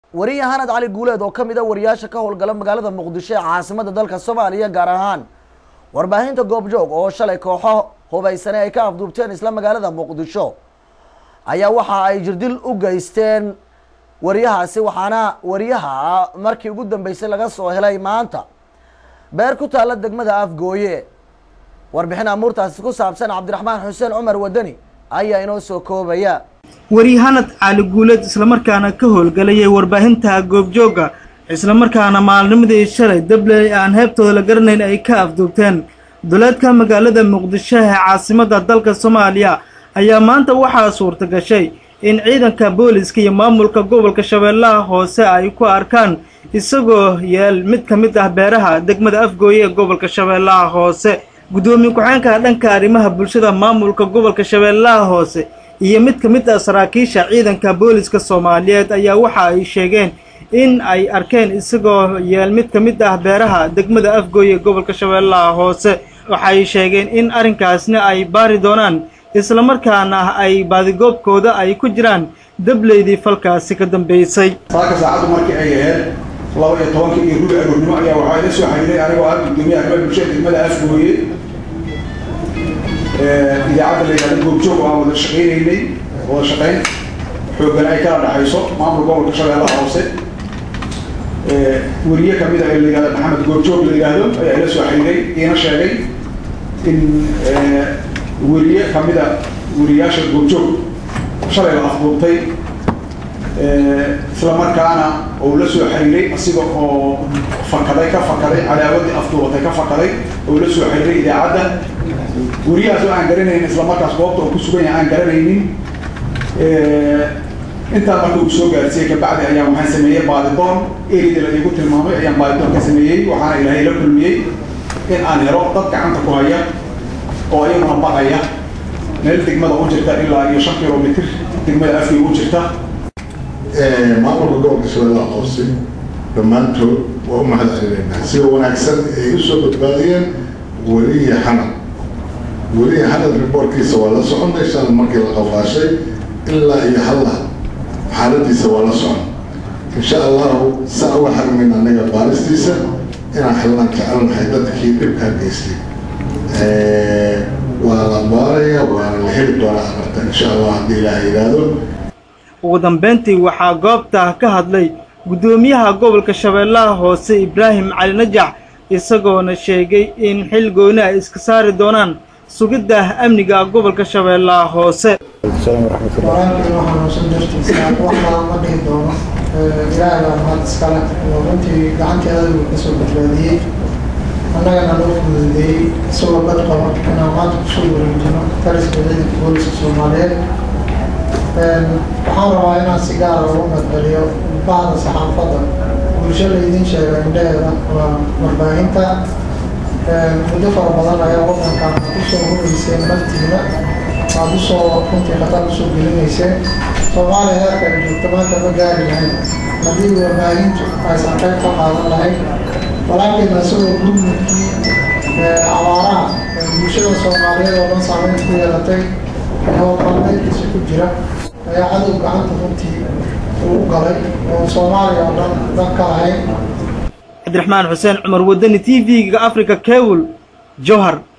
wariye hanad cali guuleed oo ka mid a wariyaasha ka howlgala magaalada muqdisho ee caasimada dalka soomaaliya gaar ahaan warbaahinta goobjoog oo shalay kooxo hubaysane ay ka afduubteen isla magaalada muqdisho ayaa waxa ay jirdil u geysteen wariyahaasi waxaana wariyaha markii ugu dambeysay laga soo helay maanta beer ku taalla degmada afgooye warbixin amuurtaasi ku saabsan cabdiraxmaan xuseen cumar wadani ayaa inoo soo koobaya waryahanad cali guuleed islamarkaana ka howlgalayay warbaahinta goobjoogga islamarkaana maalnimadii shalay dabley aan heebtooda la garanayn ay ka afduubteen duleedka magaalada muqdisho ee caasimadda dalka soomaaliya ayaa maanta waxaa suurta gashay in ciidanka booliska iyo maamulka gobolka shabeellaha hoose ay ku arkaan isagoo yeel mid ka mid ah beeraha degmada afgooye ee gobolka shabeellaha hoose guddoomiye ku-xeenka dhanka arrimaha bulshada maamulka gobolka shabeellaha hoose iyo mid ka mid ah saraakiisha ciidanka booliska soomaaliyeed ayaa waxa ay sheegeen in ay arkeen isagoo yeel mid ka mid ah beeraha degmada afgooye ee gobolka shabeellaha hoose waxay sheegeen in arrinkaasna ay baari doonaan islamarkaana ay baadigoobkooda ay ku jiraan dableydii falkaasi ka dambeysay saaka saacaddu markii ay ahayd laba iyo tobankii iyo rubi aroornimo ayaa waxaa ila soo xiriiray anigoo ah guddoomiye arrimaha bulshada degmada afgooye idaacadda la yidhahdo goobjoog aan wada shaqaynaynay wada shaqayn xooggan ay kala dhexayso maamulka gobolka shabeellaha hoose weriye ka mid a ee la yidhahdo maxamed goobjoog la yidhaahdo ayaa ila soo xiriiray iina sheegay in weriye ka mid a weriyaasha goobjoog shalay la afduubtay isla markaana uu la soo xiriiray asiga oo fakaday ka fakaday cadaawadii afduubatay ka fakaday oo la soo xiriiray idaacadda weriyahaas oo aan garanaynin isla markaas goobta oo ku sugan yahay aan garanaynin intaa marka uu soo gaarsiiyey kabacdi ayaa waxaan sameeyey baadidoon erida la iigu tilmaamay ayaan baadidoon ka sameeyey waxaana ilaahay la kulmiyey in aan helo dad gacanta ku haya oo iyaguna baqaya meel degmada u jirta ilaa iyo shan kilomitr degmada afkii u jirta maamulka gobolka shabeellaha hoose dhammaantood waa u mahad celinaynaa sida wanaagsan ay u soo badbaadiyeen weliya xanad weliya xanad riboortkiisa waa la soconay shalay markii la qafaashay ilaa iyo halla xaaladiisa waa la socon insha allahu saa uga xarmayn annaga baaristiisa inaan xillaan jecelnahay dadkii dhibkaa geystay waa la baaraya waana la heli doonaa amarta insha allah haddii ilaaha yidhaahdo ugu dambeyntii waxaa goobta ka hadlay guddoomiyaha gobolka shabeellaha hoose ibraahim cali najax isagoona sheegay in xil gooni ay iska saari doonaan sugidda amniga gobolka shabeellaha hoose walaalkii waxaan uusan dartiisa waxaa ma dhihi doono ilaahay baa mahad iskale oo runtii gacantii adaygu kasoo badbaadiyey annagana loo fududeeyey isagoo bad qaba inaan maanta kusoo wareejino taliska ciidanka booliska soomaaliyeed waxaan rabaa inaan si gaara ugu madceliyo bahda saxaafadda bulsho laydin sheega indhaheeda waa warbaahinta muddo fara badan ayaa wadankan aad usoo hubayseen naftiina aad usoo runtii khatar usoo gelinayseen soomaaliya heerka ay joogto maanta ma gaari lahayn haddii warbaahintu aysan qayb ka qaadan lahayn walaalkeena isagoo gurmudkii abaaraha bulshada soomaaliyeed oo dhan saameyn ku yeelatay howlqalmeedkiisa ku jira ayaa cadow gacanta runtii uu galay oo soomaaliya oo dhan dan ka lahayn cabdiraxmaan xuseen cumar wadani t v-ga africa cable jowhar